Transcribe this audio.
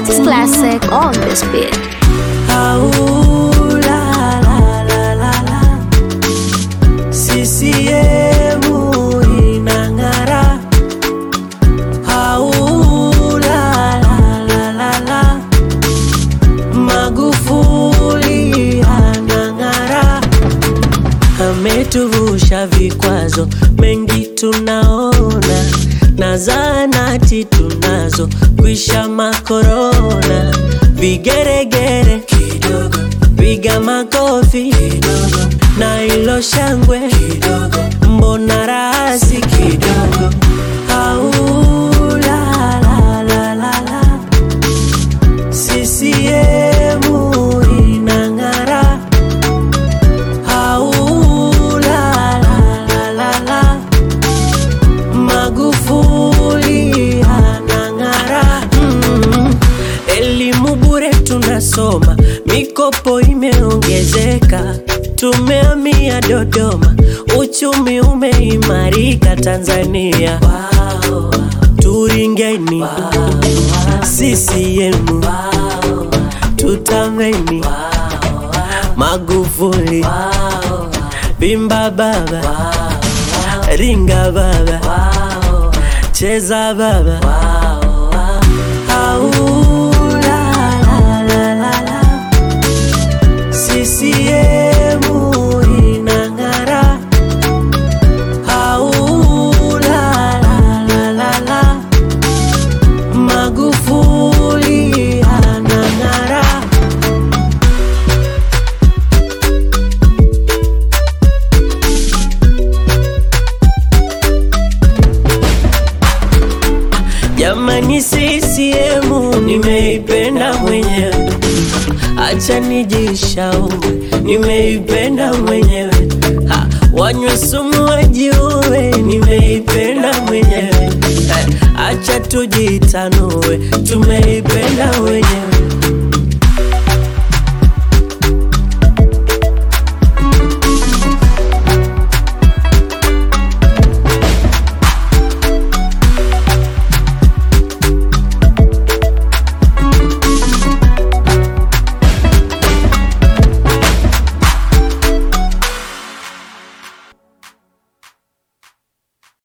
It's classic on this beat. Au, la, la, la, la, la. CCM inang'ara. Au, la, la, la, la, la. Magufuli anang'ara, ametuvusha vikwazo mengi tunaona, na zahanati tunazo kwisha makorona, vigeregere kidogo, piga makofi kidogo, na ilo shangwe kidogo, mbona rasi kidogo, au la la la la la CCM inang'ara. Au la la la la la. Magufuli anang'ara. Mm. Elimu bure tunasoma, mikopo imeongezeka, tumehamia Dodoma, uchumi umeimarika Tanzania. Wow. Turingeni CCM tutameni Magufuli Bimba baba Ringa baba Cheza baba Au la la la la la CCM inang'ara Au la la la la la Magufuli anang'ara. Jamani, CCM nimeipenda mwenyewe, acha nijishaue, nimeipenda mwenyewe. Ha, wanywe sumu wajiue, nimeipenda mwenyewe. Ha, acha tujitanue, tumeipenda mwenyewe.